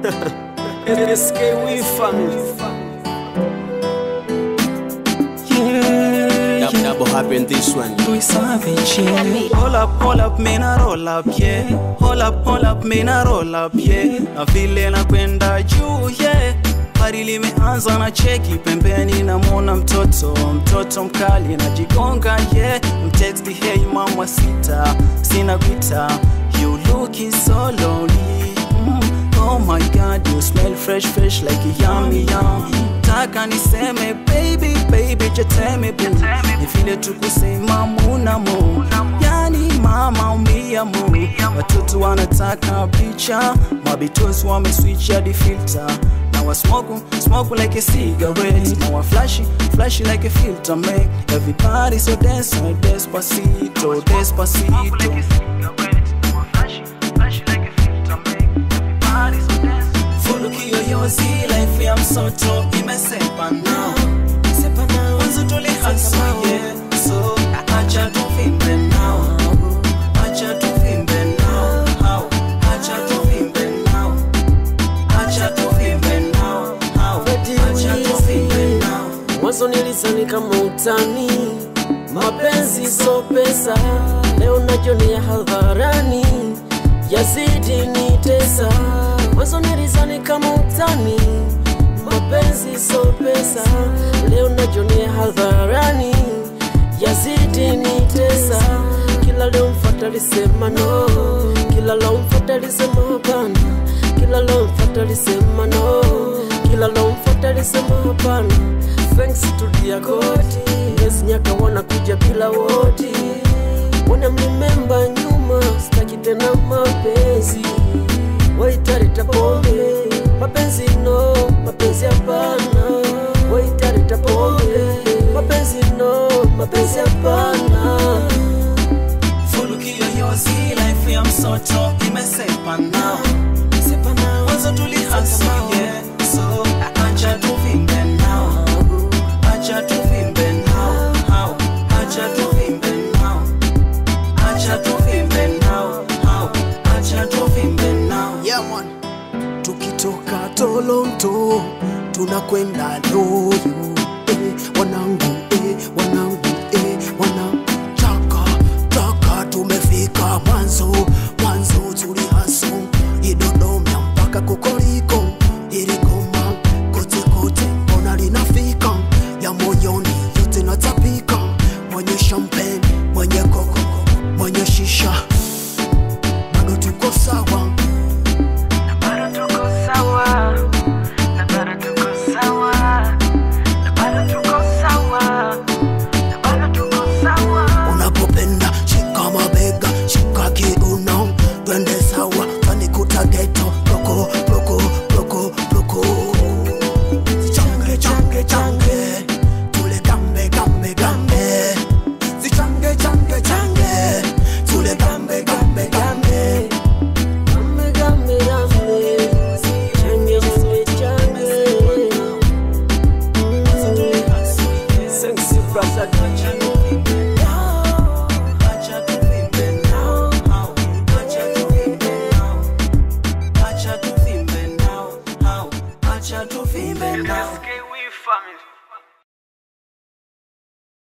SKW family. Yeah, Double, double happen this one. we savage, yeah. Hold up, hold up, mina roll up, yeah. Hold up, hold up, mina roll up, yeah. Na vile nakwenda juu, yeah. Bari limeanza na cheki pembeni, namwona mtoto mtoto mkali najigonga, yeah. Mtexti hey mama sita, sina gwita, you looking so lonely. Mm. Oh my god, you smell fresh fresh like a yummy yum. Taka niseme baby baby, jeteme boo. Ni vile tu kusema muna mu. Yani mama umia mu. Watoto wanataka picha, mabitozi wameswitch hadi filter. Now I smoke, smoke like a cigarette. Now I flashy, flashy like a filter make everybody so dance, so despacito, despacito. Furuki yoyozi life ya msoto imesepa now Mwanzo tulihaso yeah So acha tuvimbe now Acha tuvimbe now How Acha tuvimbe now Acha tuvimbe now How Acha tuvimbe now mwanzo nilizani kama utani, mapenzi so pesa, leo najionea hadharani, yazidi nitesa. Mwanzo nilizani kama utani, mapenzi so pesa, leo najionea hadharani, yazidi nitesa. Kila leo mfata lisema no, kila leo mfata lisema hapana, kila leo mfata lisema no, kila leo mfata lisema hapana. Thanks to dear God, yes nyaka wanakuja bila woti, wana mlimemba nyuma, sitaki tena mapenzi, waitarita pombe, mapenzi no, mapenzi hapana, waitarita pombe, mapenzi no, mapenzi hapana. Furuki yoyozi life ya msoto imesepa now Mwanzo tulihaso yeah So acha tuvimbe now Acha tuvimbe now How Acha tuvimbe now Acha tuvimbe now How Acha tuvimbe now Yeah, man. Tukitoka Toronto tunakwenda Loyo eh, wanangu eh, wanangu eh, wanangu chaka chaka tumefika mwanzo